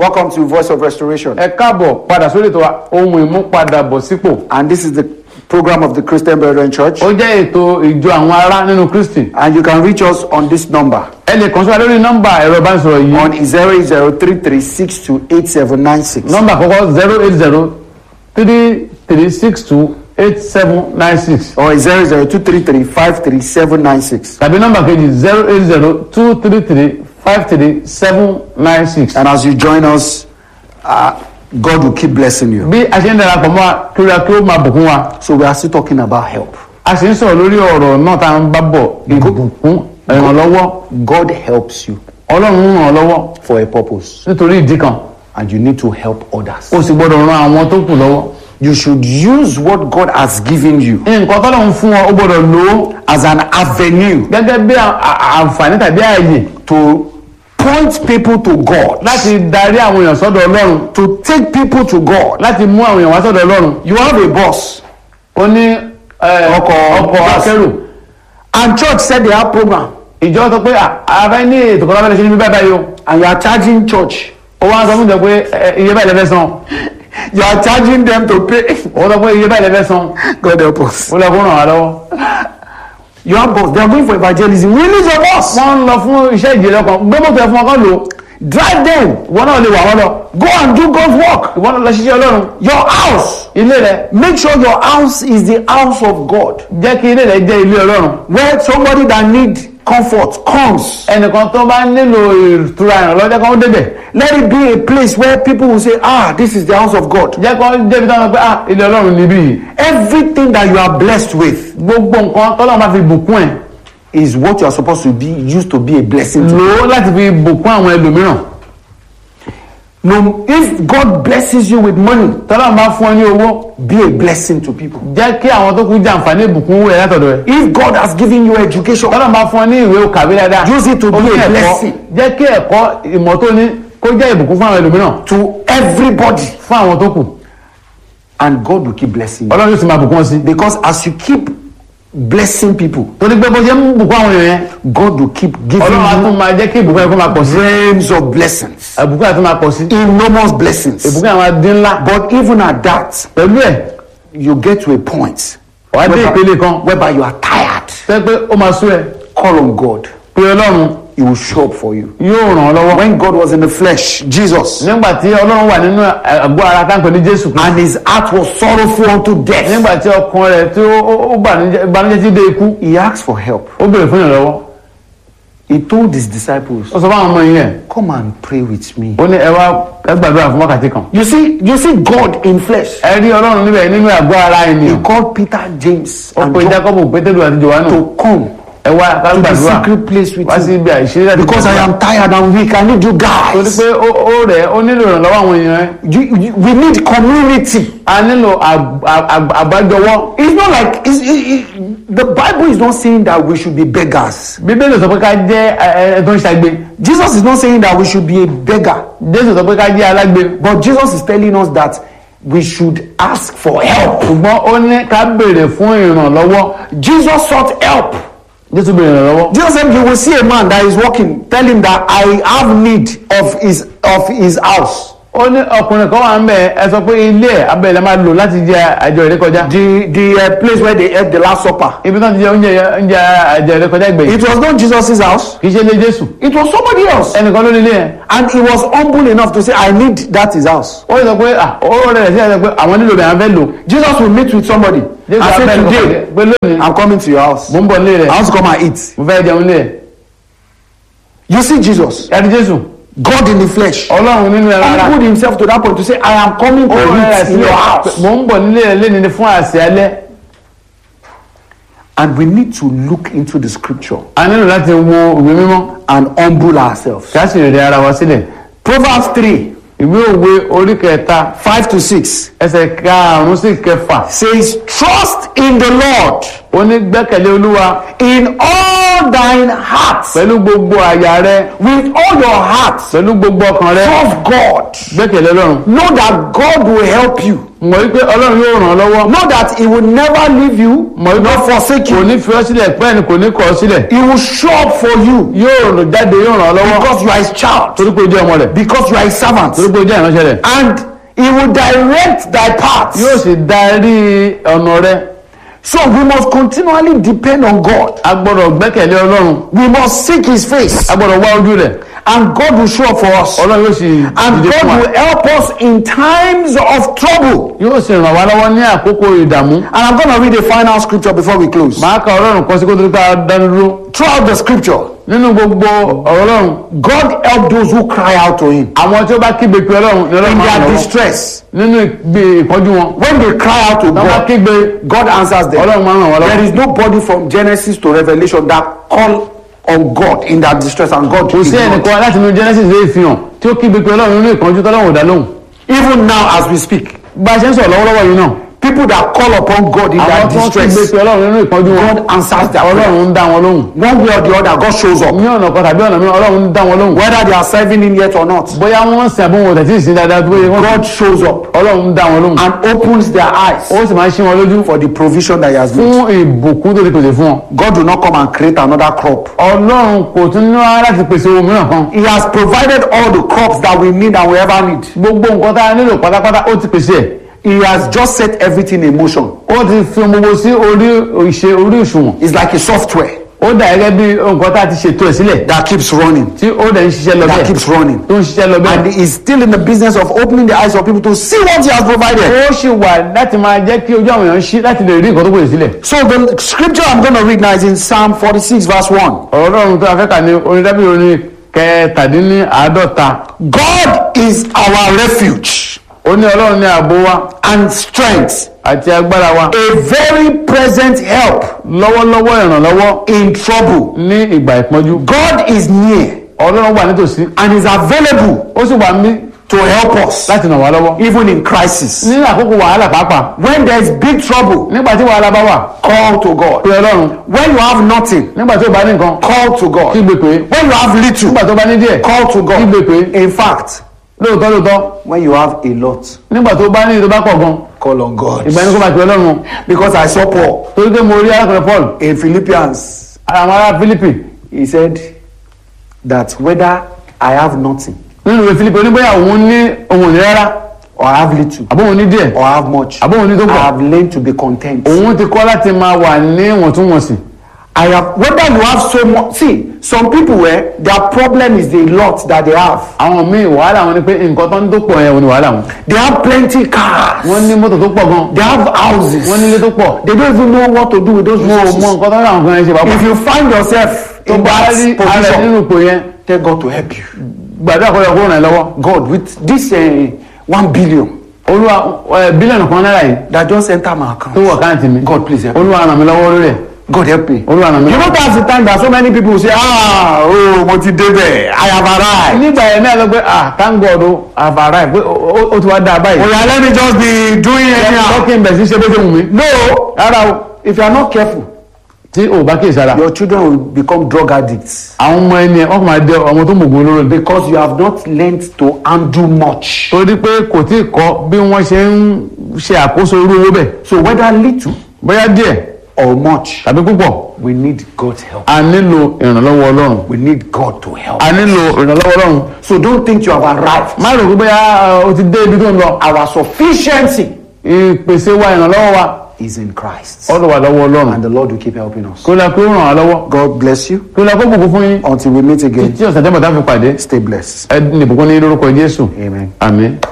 Welcome to Voice of Restoration. ẹ káàbọ̀ padà sórí ètò wa, ohun ìmúpadàbọ̀ sípò And this is the program of the Christian Brethren Church. ó jẹ́ ètò ìjọ àwọn ará nínú kristi And you can reach us on this number ẹ lè kàn sí wa lórí nọ́mbà ẹ̀rọ ìbánisọ̀rọ̀ yìí on 08033628796. nọ́mbà àkọ́kọ́ zero eight zero three three six two eight seven nine six Or 00233533796. tàbí nọ́mbà kejì zero eight zero two three three five three seven nine six. And as you join us, uh, God will keep blessing you. bí a ṣe ń darapọ̀ mọ́ wa kí ó kí ó máa bùkún wa So we are still talking about help. a sì ń sọ̀rọ̀ lórí ọ̀rọ̀ náà tá à ń bá bọ̀ ìbùkún ìrànlọ́wọ́ God helps you ọlọ́run ń ràn ọ́ lọ́wọ́ for a purpose, nítorí ìdí kan and you need to help others. o sì gbọ́dọ̀ ran àwọn tó kù lọ́wọ́ You should use what God has given you nǹkan tọ́lọ́run fún ọ o gbọ́dọ̀ lò ó as an avenue gẹ́gẹ́ bí à- à- àǹfààní tàbí ààyè to point people to God, láti darí àwọn èèyàn sọ́dọ̀ ọlọ́run to take people to God. láti mú àwọn èèyàn wá sọ́dọ̀ ọlọ́run You have a boss, ó ní eh, Ọkọ̀- ọkọ̀ bus. akẹ́rù and church said they have program, ìjọ sọ pé ààrẹ ní ètò kan lábẹ́lẹ̀ ṣe ní báyìí báyìí o and you are charging church. ó wá sọ fún ìjọ pé eh, iye báyìí lẹ́fẹ́ san You are charging them to pay. ó sọ pé iye báyìí lẹ́fẹ́ san God help us. ó lọ fún ràn wá lọ́wọ́ You have boss. They are going for evangelism. Release your boss. wọ́n ń lọ fún iṣẹ́ ìjìnlẹ̀ kan gbé mọ́tò ẹ̀ fún ọkọ̀ lò Drive them. ìwọ náà lè wà wọ́n lọ Go and do God's work. ìwọ náà lọ ṣiṣẹ́ ọlọ́run Your house. ilé rẹ Make sure your house is the house of God. jẹ́ kí ilé rẹ jẹ́ ilé ọlọ́run Where somebody that need comfort comes. ẹnìkan tó bá nílò ìtura ìrànlọ́wọ́ jẹ́ kó débẹ̀ Let it be a place where people will say, ah, this is the house of God. jẹ́ kó débi táwọn pé ah ilé ọlọ́run níbí yìí Everything that you are blessed with gbogbo nǹkan tọ́lọ́run máa fi bùkún ẹ̀ is what you are supposed to be used to be a blessing to. lò ó láti fi bùkún àwọn ẹlòmíràn No, if God blesses you with money, tọ́lọ́run bá fún ẹ ní owó be a blessing to people. jẹ́ kí àwọn tó kú jẹ àǹfààní ìbùkún rẹ̀ látọ̀dọ̀ ẹ̀ If God has given you education, tọ́lọ́run bá fún ẹ ní ìwé kàwé dáadáa Use it to be ó ní a ẹ̀kọ́. blessing. jẹ́ kí ẹ̀kọ́ ìmọ̀ tó ní kó jẹ́ ìbùkún fún àwọn ẹlòmíràn to everybody, fún àwọn tó kù and God will keep blessing you. ọlọ́run yóò sì máa bùkún ọ sí Because as you keep blessing people, torí pé bó ṣe ń bùkún àwọn èèyàn yẹn God will keep giving ọlọ́run á tún you máa jẹ́ kí ìbùkún yẹn kó máa pọ̀ sí realms of blessings, ìbùkún yẹn tún máa pọ̀ sí enormous blessings. ìbùkún yẹn máa dín ńlá But even at that, pẹ̀lú ẹ̀ you get to a point wàá dé ìpele kan whereby you are tired. tẹ́ pé ó máa sú ẹ Call on God, pé ọlọ́run He will show up for you. yóò ràn ọ́ lọ́wọ́ When God was in the flesh, Jesus, nígbà tí ọlọ́run wà nínú àgọ́ ara tá à ń pè ní jésù Kristi and his heart was sorrowful unto death, nígbà tí ọkàn rẹ̀ tí ó ó- ó bànújẹ́ ìbànújẹ́ tí dé ikú he asked for help. ó béèrè fún ìrànlọ́wọ́ He told his disciples, ó sọ fún àwọn ọmọ yìí yẹn Come and pray with me. ó ní ẹ wá ẹ gbàdúrà fún wákàtí kan You see, you see God in flesh. ẹ rí ọlọ́run níbẹ̀ nínú àgọ́ ara He ènìyàn called Peter, James, ó and pe John jacob pétérù àti johannu to come ẹ wá ká to the gbàdúrà secret place with wá sí you. ibi àìṣeré láti Because I gbàdúrà. am tired and weak. I need you torí guys. pé ó ó rẹ̀ ó nílò ìrànlọ́wọ́ àwọn èèyàn ẹ You, you, we need community. a nílò àb- àb- àb- àbájọwọ́ It's not like it's, it, it, the Bible is not saying that we should be beggars. bíbélì sọ pé ká jẹ́ ẹ ẹ tó ń ṣagbe Jesus is not saying that we should be a beggar. jésù sọ pé ká jẹ́ alágbe But Jesus is telling us that we should ask for help. ṣùgbọ́n ó ní ká béèrè fún ìrànlọ́wọ́ Jesus sought help. jésù béèrè ìrànlọ́wọ́ Jesus said, You will see a man that is walking. Tell him that I have need of his of his house. ó ní ọkùnrin kan wà ń bẹ ẹ sọ pé ilé ẹ abẹ́rẹ́ máa lò láti jẹ àjọ ìrékọjá The the uh, place where they ate the last supper. ibi náà ti jẹ oúnjẹ oúnjẹ àjọ ìrékọjá ìgbẹ̀yìn It was not Jesus' house. kì í ṣe ilé jésù It was somebody else. ẹnìkan ló ní ilé yẹn And he was humble enough to say, I need that his house. ó sọ pé ah ó rẹ̀ sí ẹ̀ sọ pé àwọn nílò bẹ̀rẹ̀ fẹ́ lò Jesus will meet with somebody jésù and say, abẹ́rẹ́ kọ̀ọ̀kan Today, pé lónìí I'm coming to your house. mo ń bọ̀ nílé rẹ̀ I want to come and eat. mo fẹ́ jẹun nílé rẹ̀ You see Jesus, ẹni jésù God in the flesh, ọlọ́run nínú ẹ̀rọ ara humbled himself to that point to say, I am coming to ó rẹ̀ eat sí in your house. mo ń bọ̀ nílé rẹ̀ léni fún àsè alẹ́ And we need to look into the scripture a nílò láti wo ìwé mímọ́ and humble ourselves. kí a sì rẹ̀ ara wa sílẹ̀ Proverbs 3 ìwé òwe orí kẹta 5 to 6 ẹsẹ̀ karùn-ún sí kẹfà says, Trust in the Lord ó ní gbẹ́kẹ̀lé olúwa in all all thine heart, pẹ̀lú gbogbo àyà rẹ with all your heart, pẹ̀lú gbogbo ọkàn rẹ trust God. gbẹ́kẹ̀lé ọlọ́run Know that God will help you. mọ̀ wípé ọlọ́run yóò ràn ọ́ lọ́wọ́ Know that He will never leave you, mọ̀ wípé nor forsake kò you. ní fi ọ́ sílẹ̀ pẹ́ẹ́ ni kò ní kọ̀ ọ́ sílẹ̀ He will show up for you yóò ràn jáde yóò ràn ọ́ lọ́wọ́ because you are His child, torí pé o jẹ́ ọmọ rẹ̀ because you are His servant, torí pé o jẹ́ ìránṣẹ́ rẹ̀ and He will direct thy paths. yóò sì darí ọ̀nà rẹ So we must continually depend on God. a gbọ́dọ̀ gbẹ́kẹ̀lé ọlọ́run We must seek His face, a gbọ́dọ̀ wá ojú rẹ̀ and God will show up for us. ọlọ́run yóò sì And dìde God fún wa will help us in times of trouble. yóò sì ràn wá lọ́wọ́ ní àkókò ìdààmú And I'm going to read a final scripture before we close. màá ka ọlọ́run kan sí kó tó ká dánu dúró Throughout the scripture, nínú gbogbo ọ̀rọ̀ ọlọ́run God help those who cry out to Him àwọn tí ó bá kígbe pé ọlọ́run ní ọlọ́run in máa their ràn wọ́n distress. nínú ìgbé ìpọ́njú wọn When they cry out to wọ́n bá God, kígbe God answers them. ọlọ́run máa ràn wọ́n There lọ́wọ́ is nobody from Genesis to Revelation that call on God in that distress and God kò sí ignored. ẹnìkan láti inú Genesis lè fi hàn tí ó kígbe pé ọlọ́run nínú ìpọ́njú tọ́lọ́run ò dá lóhùn Even now as we speak, bá a ṣe ń sọ̀rọ̀ lọ́wọ́lọ́wọ́ yìí náà people that call upon God in àwọn that tí wọ́n kígbe distress, pé ọlọ́run nínú ìpọ́njú wọn God answers their prayer. ọlọ́run ń dá wọn lóhùn One way or the other, God shows up. ní ọ̀nà kan tàbí ọ̀nà mìíràn ọlọ́run ń dá wọn lóhùn Whether they are serving Him yet or not, bóyá wọ́n ń sìn àbí wọn ò tẹ̀sí ìsìn dáadáa tó yẹ wọ́n God shows up ọlọ́run ń dá wọn lóhùn and opens their eyes ó sì máa ń ṣí wọn lójú for the provision that He has made. fún ìbùkún tó ti pèsè fún wọn God will not come and create another crop. ọlọ́run kò tún ní wá láti pèsè ohun mìíràn kan He has provided all the crops that we need and we ever need. gbogbo nǹkan tá a nílò pátápátá ó ti pèsè ẹ̀ He has just set everything in motion. ó ti fi ohun gbogbo sí orí ìṣe orí òṣùwọ̀n It's like a software ó dà gẹ́gẹ́ bí nǹkan tá a ti ṣètò ẹ̀ sílẹ̀ that keeps running, tí ó dẹ̀ ń ṣiṣẹ́ lọ that bẹ́ẹ̀ keeps running. tó ń ṣiṣẹ́ lọ And bẹ́ẹ̀ He's still in the business of opening the eyes of people to see what He has provided. ó sì wà láti máa jẹ́ kí ojú àwọn èèyàn ṣí láti lè rí nǹkan tó pèsè sílẹ̀ So the scripture I'm going to read now is in Psalm 46, verse 1. ọ̀rọ̀ ọlọ́run tó afẹ́kà ní orin dábìlì orin kẹtàdínláàádọ́ta God is our refuge ó ní ọlọ́run ní ààbò wa and strength, àti agbára wa a very present help lọ́wọ́lọ́wọ́ ìrànlọ́wọ́ in trouble. ní ìgbà ìpọ́njú God is near ọlọ́run wà nítòsí and is available ó sì wà mí to help us láti ràn wá lọ́wọ́ even in crisis. nínú àkókò wàhálà pàápàá When there is big trouble, nígbà tí wàhálà bá wà call to pé God. ọlọ́run When you have nothing, nígbà tí ó bá ní nǹkan call to God. kígbe pé When you have little, nígbà tó bá ní díẹ̀ call to kígbe God. pé In fact, lóòótọ́ lóòótọ́ when you have a lot, nígbà tó bá ní tó bá pọ̀ gan call on God. ìgbà ẹni kó máa pè ọlọ́run Because I saw Paul torí pé mo rí arákùnrin Paul in Philippians. àwọn ará Fílípì He said that whether I have nothing nínú ìwé Fílípì oníbóyá òun ní òun ò ní rárá or I have little àbó òun ní díẹ̀ or I have much, àbó òun ní tó I pọ̀ have learned to be content. òun ti kọ́ láti máa wà ní ìwọ̀ntúnwọ̀nsì I have whether you have so much. See, some people where their problem is the lot that they have. àwọn míì wàhálà wọn ni pé nǹkan tó ń tó pọ̀ yẹn òun ni wàhálà wọn They have plenty cars. wọ́n ní mọ́tò tó pọ̀ gan They have houses. wọ́n nílé tó pọ̀ They don't even know what to do with those wọn ò mọ resources. nǹkan tó ń ra nǹkan yẹn ṣe pàápàá If you find yourself tó in bá that rí ara ẹ̀ position, nínú ipò yẹn tell God to help you. gbàdúrà kó yẹ kó ràn ẹ́ lọ́wọ́ God, with this uh, one billion olúwa ẹ, bílíọ̀nù kan náírà yìí that just enter my tó account, wọ̀ káàntì mi God please help me. olúwa ràn mí lọ́wọ́ lórí ẹ̀ God help me. olúwa ràn mí You know lọ́wọ́. that's the time that so many people say, ah, oh, mo ti débẹ̀, I have arrived. nígbà yẹn náà lọ pé ah thank God o àbàrà ẹ̀ pé ó- ó- ó ti wá dáa báyìí Oh yeah, let me just be doing anyhow. lọ́kì ń bẹ̀ sí ṣe bó ṣe wù mí. No, rárá o if you are not careful, tí o bá kíyèsí ara your children will become drug addicts àwọn ọmọ ẹni ẹ wọ́n kò máa dé ọmọ tó mọ̀gbọ́n olóró ni. because you have not learned to handle much. torí pé kò tí ì kọ́ bí wọ́n ṣe ń ṣe àkóso irú owó bẹ̀ So whether little bóyá díẹ̀ or much, tàbí púpọ̀ we need God's help. a nílò ìrànlọ́wọ́ ọlọ́run We need God to help. a nílò ìrànlọ́wọ́ ọlọ́run So don't think you have arrived. má rò pé bóyá uh, o ti dé ibi tó ń lọ Our sufficiency ìpèsè wa ìrànlọ́wọ́ wa is in Christ. ọ̀dọ̀ wà lọ́wọ́ ọlọ́run And the Lord will keep helping us. kó lọ kó ràn án lọ́wọ́ God bless you. kó lọ kó bùkún fún yín Until we meet again, tí ọ̀sẹ̀ tẹ́mọ̀tá fi pàdé stay blessed. ẹ ní ìbùkún ní lórúkọ Jésù Amen. àmín.